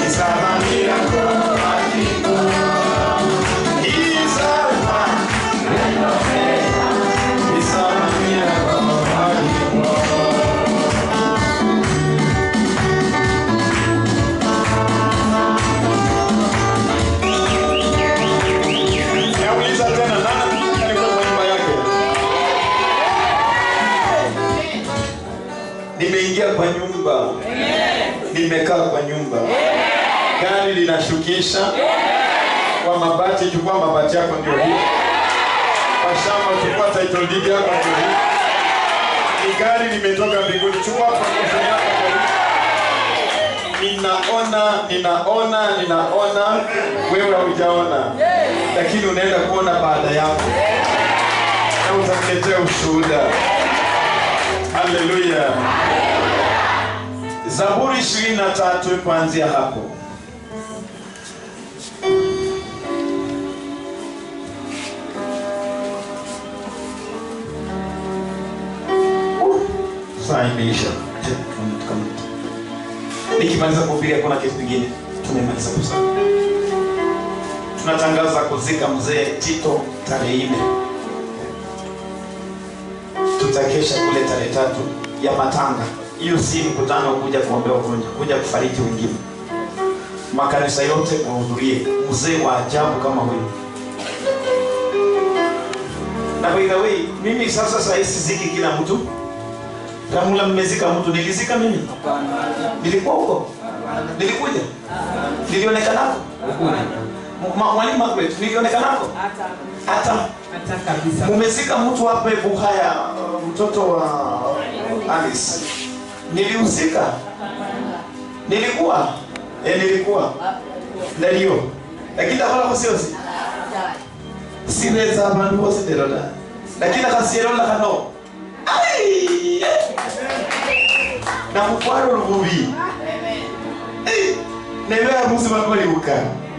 He's a miracle working God. He's Alpha and Omega. He's a miracle working God. Nauliza tena nani alikuwa kwa nyumba yake? Nimeingia kwa nyumba. Nimekaa kwa nyumba. Gari linashukisha. Kwa mabati, chukua mabati yako ndio hii. Kwa shamba chukua title deed yako ndio hii. Ni gari limetoka mbinguni, chukua promotion yako ndio hii. Ninaona, ninaona, ninaona wewe haujaona lakini unaenda kuona baada yako na utaniletea ushuhuda haleluya zaburi ishirini na tatu kuanzia hapo Uh, saa imeisha Je, come- come. nikimaliza kuhubiri hakuna kitu kingine tumemaliza kusema tunatangaza kuzika mzee Tito tarehe nne. Tutakesha kule tarehe tatu ya matanga. Hiyo si mkutano kuja kuombea wagonjwa, kuja kufariki wengine. Makanisa yote wahudhurie, mzee wa ajabu kama huyu. Na by the way, mimi sasa saa hii siziki kila mtu. Ramula, mmezika mtu, nilizika mimi? Nilikuwa huko? Nilikuja? Nilionekanako? Ma- Mwalimu Margaret, nilionekanako? Hata hata kabisa mumezika mtu hapa Buhaya, uh, mtoto wa Alice. Nilihusika? Nilikuwa? Eh, nilikuwa. Ndio. Lakini ndakora kusiosi. Sireza abantu bose nderoda. Lakini akasierola kano. Ai! Na kukwaro rububi. Eh, nebe amusi bakolibuka.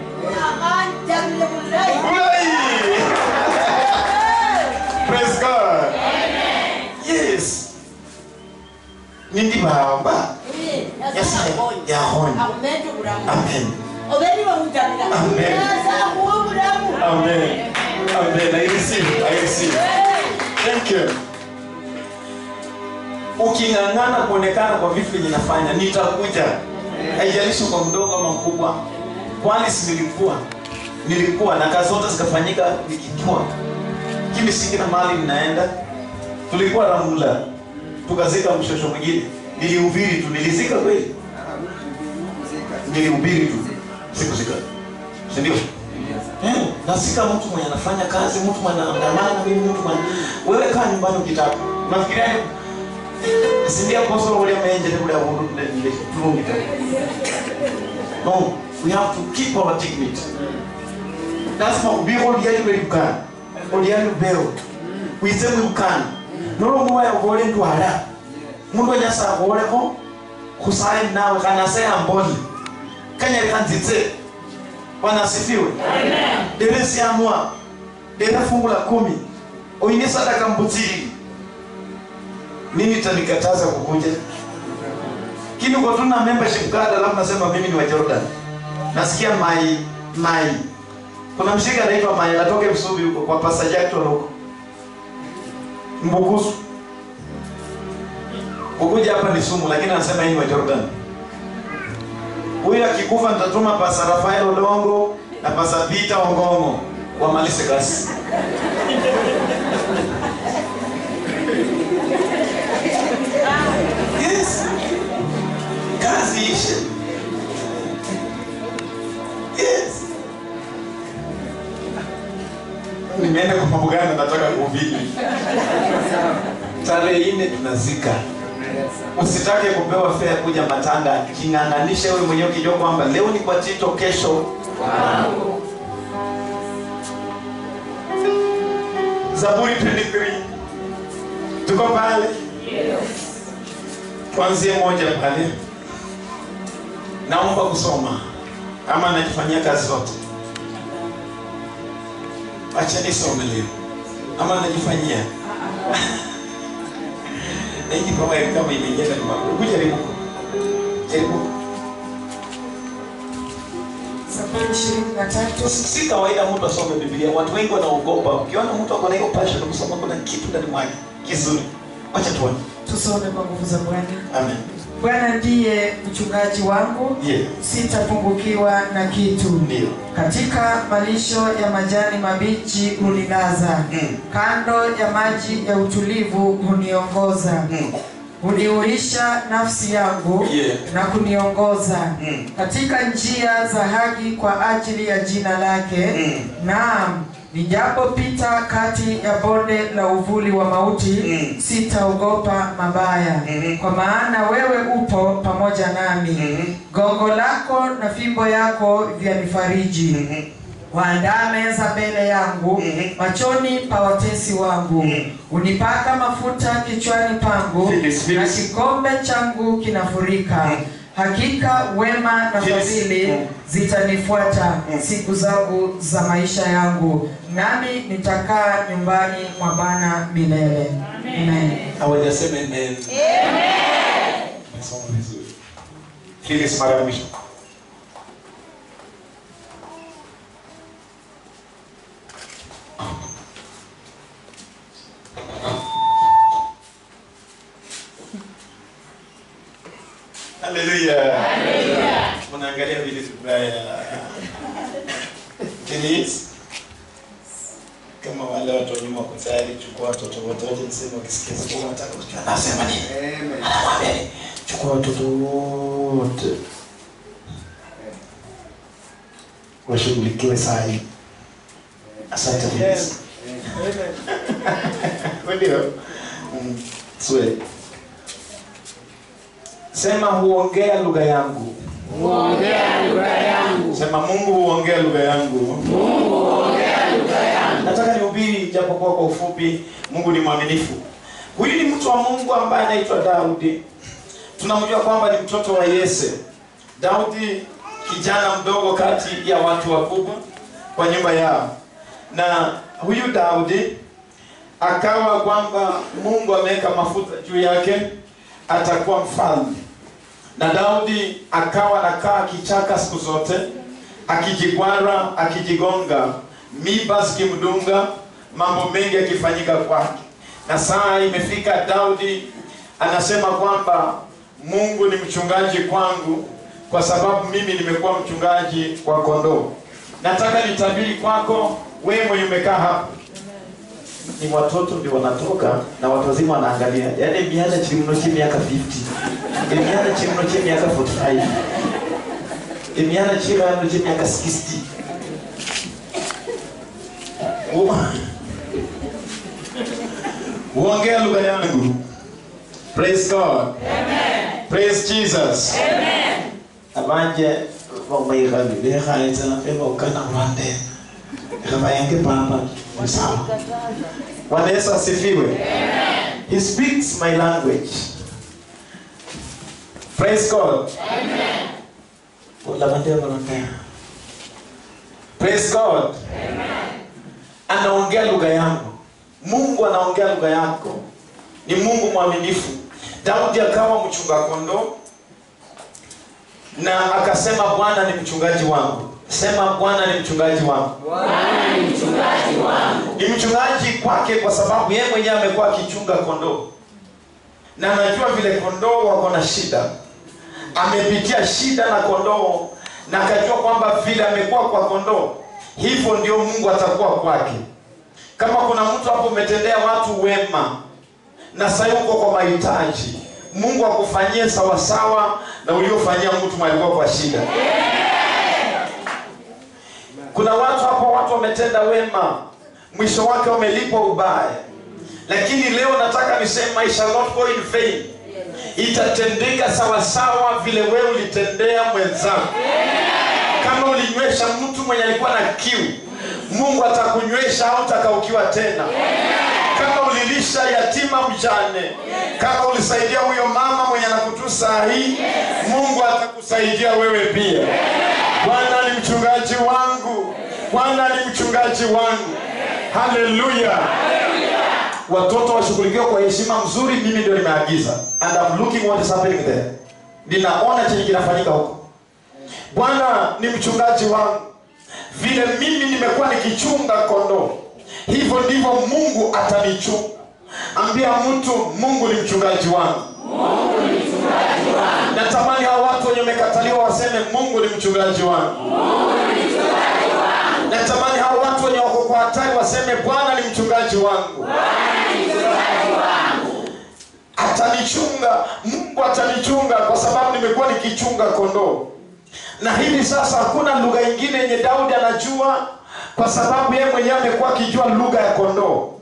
Praise God. Yes. Nindi bahamba. Yahona. Amen. Amen. Amen. Amen. I receive. I receive. Thank you. Uking'ang'ana kuonekana kwa vitu vyenye nafanya, nitakuja. Haijalishi kwa mdogo ama mkubwa. Kwani si nilikuwa nilikuwa na kazi zote zikafanyika nikijua kimi singina mahali ninaenda. Tulikuwa Ramula, tukazika mshosho mwingine. Nilihubiri tu, nilizika kweli, nilihubiri tu, sikuzika, si ndio? Eh, nasika mtu mwenye anafanya kazi, mtu mwenye anaandamana, mimi mtu mwenye wewe kaa nyumbani ukitaka. Nafikiria sindia koso wale menje kule abundu ndende tulungita. No, we have to keep our dignity. Lazima ubiri olyali lwelukana olyali lubero wize mwilukana nolomuwaya ubole ntwala mundu anyasa aboleko kusaye nawe kanase amboli kanyali kanzitse bwana asifiwe dere siamwa dere fungu la kumi oine sadaka mbutsili mimi tanikataza kukuja kini uko tuna membership card alafu nasema mimi ni wa Jordan nasikia mai mai kuna mshika anaitwa mai anatoka Msubi huko kwa Pastor Jackson huko Mbukusu kukuja hapa ni sumu lakini anasema yeye ni wa Jordan huyu akikufa nitatuma Pastor Rafael Odongo na Pastor Peter Ongongo wamalize kazi Yes. Kazi ishe. Yes. Nimeenda kwa mambo gani nataka kuhubiri. Tarehe nne tunazika. Usitake kupewa fea kuja matanga, king'ang'anisha wewe mwenyewe ukijua kwamba leo ni kwa Tito, kesho Zaburi 23 tuko pale tuanzie moja pale. Naomba kusoma ama najifanyia kazi zote, acha nisome leo ama najifanyia naiji kama kama imeingia ndani mwako. Hebu jaribu, jaribu. Zaburi ishirini na tatu. si kawaida mtu asome biblia watu wengi wanaogopa ukiona mtu ako na hiyo passion kusoma kuna kitu ndani mwake kizuri wacha tuone Tusome kwa nguvu za Bwana. amen Bwana ndiye mchungaji wangu, yeah. sitapungukiwa na kitu. ndio Katika malisho ya majani mabichi hunilaza, Mm. kando ya maji ya utulivu huniongoza. mm. Huniuisha nafsi yangu Yeah. na kuniongoza Mm. katika njia za haki kwa ajili ya jina lake. Mm. Naam, nijapopita kati ya bonde la uvuli wa mauti Mm. sitaogopa mabaya, Mhm. kwa maana wewe upo pamoja nami. Mhm. Gongo lako na fimbo yako vyanifariji. Mhm. Waandaa meza mbele yangu Mhm. machoni pa watesi wangu. Mhm. Unipaka mafuta kichwani pangu Phyllis, na Phyllis. kikombe changu kinafurika. Mhm. Hakika wema na Phyllis. fadhili Mhm. zitanifuata Mhm. siku zangu za maisha yangu, nami nitakaa nyumbani mwa Bwana milele. Amen. hawajasema amen Umesoma vizuri Phyllis mara ya mwisho Haleluya. Mnaangalia vile vibaya. Phyllis. Kama wale watu wa nyuma wako tayari, chukua watoto wote wote, niseme wakisikia sauti wanataka kujua anasema nini. Anamwambia nini? Chukua watoto wote washughulikiwe saa hii. Asante Phyllis. Ndio. Mm, Swe. Sema huongea lugha yangu. Huongea lugha yangu. Sema Mungu huongea lugha yangu. Mungu huongea lugha yangu. Nataka nihubiri japokuwa kwa ufupi. Mungu ni mwaminifu. Huyu ni mtu wa Mungu ambaye anaitwa Daudi. Tunamjua kwamba ni mtoto wa Yese. Daudi kijana mdogo kati ya watu wakubwa kwa nyumba yao, na huyu Daudi akawa kwamba Mungu ameweka mafuta juu yake, atakuwa mfalme. Na Daudi akawa anakaa kichaka siku zote, akijigwara, akijigonga, miba zikimdunga, mambo mengi yakifanyika kwake. Na saa imefika, Daudi anasema kwamba Mungu ni mchungaji kwangu, kwa sababu mimi nimekuwa mchungaji wa kondoo. Nataka nitabiri kwako wewe mwenye umekaa hapa, ni watoto ndio wanatoka na watu wazima wanaangalia, yaani miaka chimno chi miaka 50 emiana chimno chi miaka 45 emiana chirano chi miaka 60 Uwa- uongea lugha yangu praise god praise jesus abanje vamairavi vekhaetsa vevokana rwande khavayenge papa sawa bwana yesu asifiwe he speaks my language praise god ulavandevaronea praise god anaongea lugha yangu mungu anaongea lugha yako ni mungu mwaminifu daudi akawa mchunga kondoo na akasema bwana ni mchungaji wangu sema bwana ni mchungaji wangu Bwana ni mchungaji wangu. ni mchungaji kwake kwa sababu yeye mwenyewe amekuwa akichunga kondoo na anajua vile kondoo wako na shida amepitia shida na kondoo na akajua kwamba vile amekuwa kwa kondoo hivyo ndio mungu atakuwa kwake kama kuna mtu hapo umetendea watu wema na sahii uko kwa mahitaji mungu akufanyie sawasawa na uliofanyia mtu mwalikuwa kwa shida kuna watu hapo watu wametenda wema mwisho wake wamelipwa ubaya lakini leo nataka niseme I shall not go in vain itatendeka sawasawa vile wewe ulitendea mwenzako kama ulinywesha mtu mwenye alikuwa na kiu mungu atakunywesha au utakaukiwa tena kama ulilisha yatima mjane kama ulisaidia huyo mama mwenye anakutu saa hii mungu atakusaidia wewe pia bwana ni mchungaji wangu bwana ni mchungaji wangu haleluya watoto washughulikiwa kwa heshima mzuri mimi ndio nimeagiza and I'm looking what is happening there ninaona chenye kinafanyika huko bwana ni mchungaji wangu vile mimi nimekuwa nikichunga kondoo hivyo ndivyo mungu atanichunga ambia mtu mungu ni mchungaji wangu natamani hao watu wenye wamekataliwa waseme mungu ni mchungaji wangu natamani hao watu wenye wako kwa hatari waseme bwana ni mchungaji wangu atanichunga mungu atanichunga kwa sababu nimekuwa nikichunga kondoo na hivi sasa hakuna lugha ingine yenye daudi anajua kwa sababu yeye mwenyewe amekuwa akijua lugha ya kondoo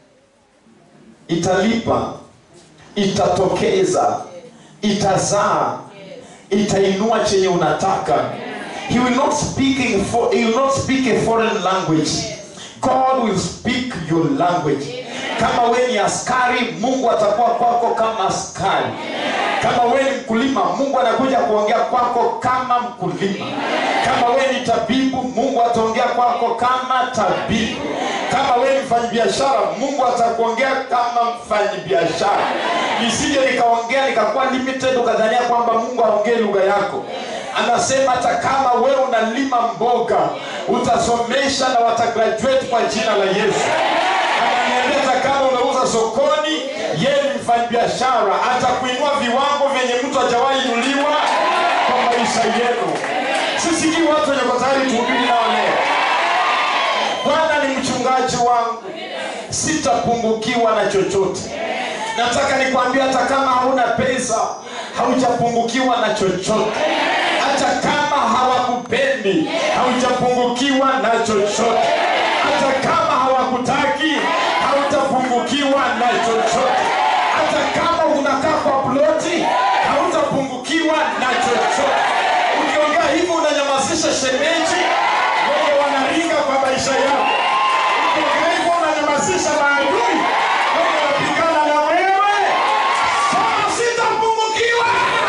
italipa itatokeza itazaa itainua chenye unataka he will not speak in for, he will not speak a foreign language god will speak your language kama we ni askari mungu atakuwa kwako kama askari kama we ni mkulima mungu anakuja kuongea kwako kama mkulima kama we ni tabibu mungu ataongea kwako kama tabibu kama we ni mfanyabiashara mungu atakuongea kama mfanyabiashara nisije nikaongea nikakuwa limited ukadhania kwamba mungu aongee lugha yako anasema hata kama wewe unalima mboga utasomesha na watagraduate kwa jina la yesu ananiambia hata kama unauza sokoni yeye ni mfanyabiashara atakuinua viwango vyenye mtu hajawahi inuliwa kwa maisha yenu sisikii watu wenye kwa tayari tuhubiri nao leo bwana ni mchungaji wangu sitapungukiwa na chochote nataka nikwambia hata kama hauna pesa haujapungukiwa na chochote hata kama hawakupendi haujapungukiwa na chochote hata kama hawakutaki hautapungukiwa na chochote hata kama unakaa kwa ploti hautapungukiwa na chochote ukiongea hivyo unanyamazisha shemeji wenye wanaringa kwa maisha yako ukiongea hivyo unanyamazisha maadui wenye wanapigana na wewe sema sitapungukiwa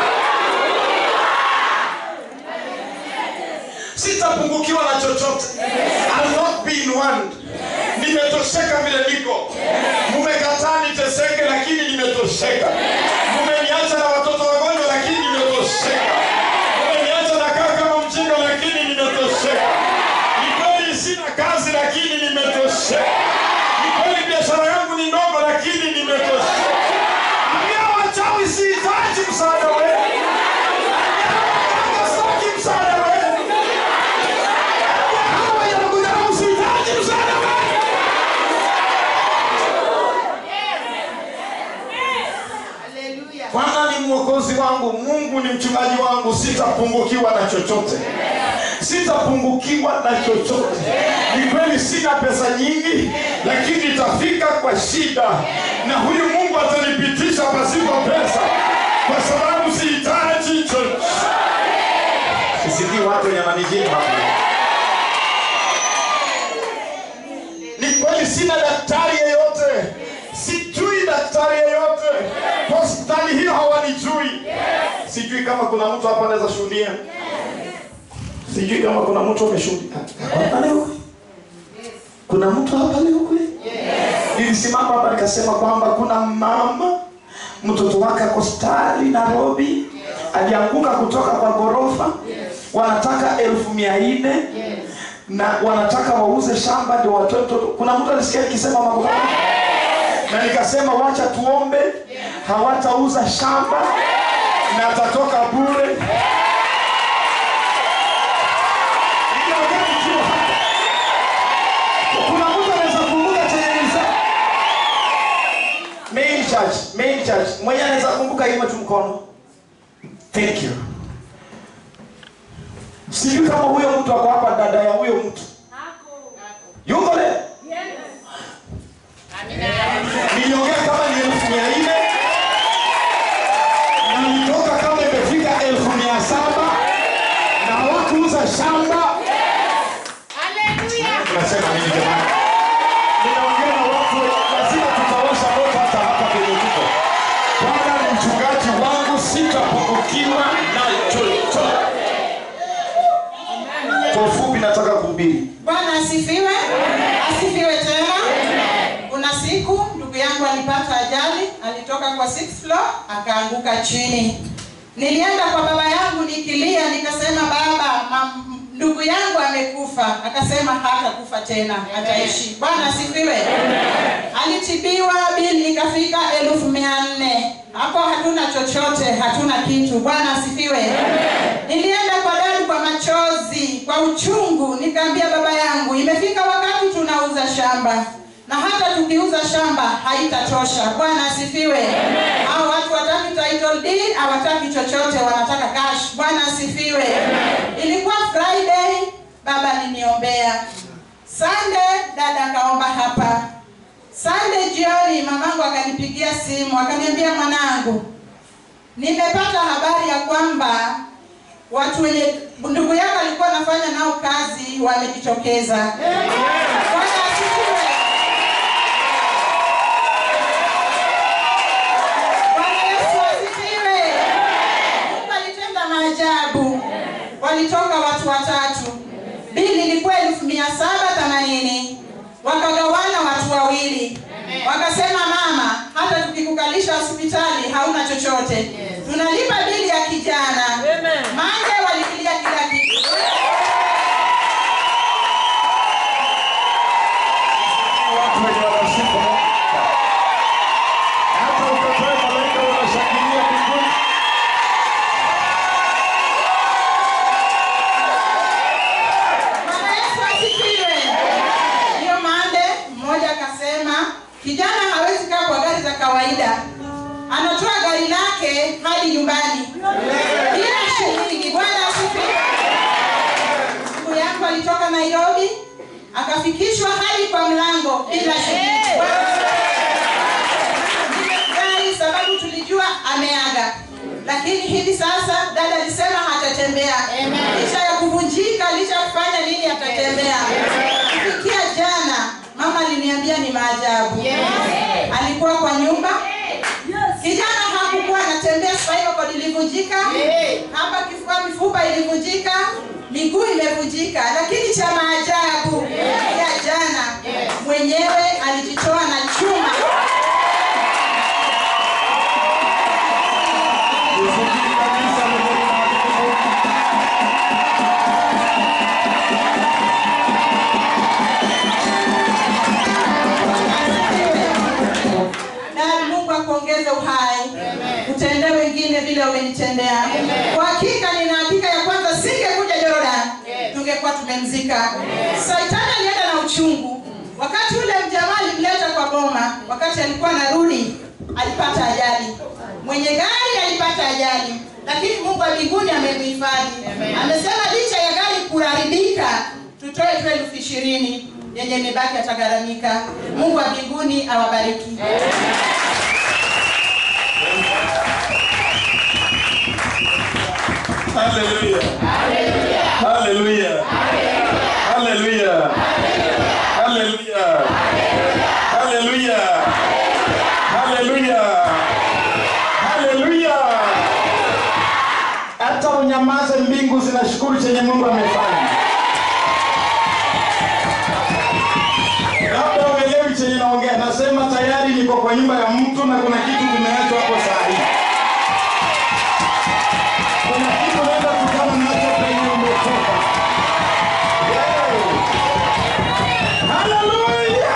sitapungukiwa na chochote I'll not be in want nimetosheka vile niko mumekataa niteseke lakini nimetosheka mumeniacha na watoto wagonjwa lakini nimetosheka mumeniacha nakaa kama mjinga lakini nimetosheka ni kweli sina kazi lakini nimetosheka ni kweli biashara yangu ni ndogo lakini nimetosheka ambia wachawi sihitaji msaada wenu Ambia sitaki msaada wenu hawa yanakudharau sihitaji msaada wenu bwana ni mwokozi wangu mungu ni mchungaji wangu sitapungukiwa na chochote sitapungukiwa na chochote ni kweli sina pesa nyingi lakini itafika kwa shida na huyu mungu atanipitisha pasipo pesa kwa sababu sihitaji chochote sisikii watu wenye manijini hapo ni kweli sina daktari yeyote sijui daktari yeyote hospitali hiyo hawanijui sijui kama kuna mtu hapa anaweza shuhudia sijui kama kuna mtu ameshuhudia Hapa leo kuna mtu hapa leo kweli nilisimama hapa nikasema kwamba kuna mama mtoto wake ako hospitali nairobi alianguka kutoka kwa ghorofa wanataka elfu mia nne na wanataka wauze shamba ndio watoe mtoto kuna mtu alisikia ikisema mambo kama haya? na nikasema wacha tuombe hawatauza shamba na atatoka bure Niliongea nikiwa hapa. kuna mtu anaweza kumbuka chenye nilisema? main church main church mwenye anaweza kumbuka hiyo tu mkono thank you sijui kama huyo mtu ako hapa dada ya huyo mtu yuko leo niliongea kama ni elfu mia nne na nilitoka kama imefika elfu mia saba na hawakuuza shamba unasema nini jamani ninaongea na watu lazima tutawasha moto hata hapa kwenye tuko bwana ni mchungaji wangu sitapungukiwa na chochote kwa ufupi nataka kuhubiri bwana asifiwe asifiwe tena kuna siku ndugu yangu alipata ajali alitoka kwa sixth floor akaanguka chini Nilienda kwa baba yangu nikilia, nikasema baba, ma- ndugu yangu amekufa. Akasema hatakufa tena, ataishi. Bwana asifiwe. Alitibiwa, bili ikafika elfu mia nne. Hapo hatuna chochote, hatuna kitu. Bwana asifiwe. Nilienda kwa dadu kwa machozi, kwa uchungu, nikaambia baba yangu, imefika wakati tunauza shamba na hata tukiuza shamba haitatosha. Bwana asifiwe. Hao watu wataki title deed, hawataki chochote, wanataka cash. Bwana asifiwe. Ilikuwa Friday, baba aliniombea. Sunday dada akaomba hapa. Sunday jioni mamangu akanipigia simu akaniambia, mwanangu, nimepata habari ya kwamba watu wenye ndugu yako alikuwa anafanya nao kazi wamejitokeza. Bwana asifiwe. Bwana Yesu asifiwe. Mungu alitenda maajabu. Walitoka watu watatu, bili ilikuwa elfu mia saba themanini wakagawana watu wawili, wakasema mama, hata tukikukalisha hospitali hauna chochote, tunalipa bili ya kijana. Mande walikilia kila kitu. watu wenye wanasifu Mungu. Hata upepoe malaika wanashangilia mbinguni. Bwana Yesu asifiwe. Hiyo mande mmoja akasema kijana hawezi kaa kwa gari za kawaida, anatoa gari lake hadi nyumbani bila shilingi. Bwana asifiwe. Ndugu yangu alitoka Nairobi akafikishwa hadi kwa mlango bila shilingi. Bwana Nimefurahi sababu tulijua ameaga, lakini hivi sasa dada alisema hatatembea licha ya kuvunjika, licha ya kufanya nini, atatembea. Kufikia jana, mama aliniambia ni maajabu. Alikuwa kwa nyumba, kijana hakukuwa anatembea, spinal cord ilivunjika hapa, kifua, mifupa ilivunjika, miguu imevunjika, lakini cha maajabu ya jana mwenyewe alijitoa na chuma Usikii kabisa Mungu ni mwaminifu. na Mungu akuongeze uhai, utendee wengine vile umenitendea. Kwa hakika nina hakika ya kwanza singekuja Jordan, tungekuwa tumemzika. Saitani alienda na uchungu. Wakati ule mjamaa alimleta kwa boma, wakati alikuwa anarudi alipata ajali, mwenye gari alipata ajali, lakini Mungu wa mbinguni amemhifadhi. Amesema licha ya gari kuharibika, tutoe tu elfu ishirini yenye imebaki atagharamika. Mungu wa mbinguni awabariki. Hallelujah. Hallelujah. Hallelujah. Hallelujah. Hallelujah. Hallelujah. Hallelujah. Hata unyamaze, mbingu zinashukuru chenye Mungu amefanya. Labda uelewi chenye naongea, nasema tayari niko kwa nyumba ya mtu na kuna kitu kimeachwa hapo saa hii. Kuna kitu naenda kukutana nacho penye umetoka. Yay! Hallelujah!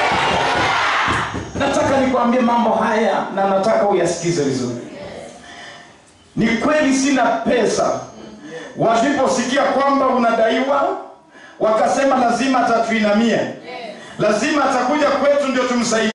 Nataka nikwambie mambo haya na nataka uyasikize vizuri. Ni kweli sina pesa. Waliposikia kwamba unadaiwa, wakasema lazima atatuinamia, lazima atakuja kwetu ndio tumsaidie.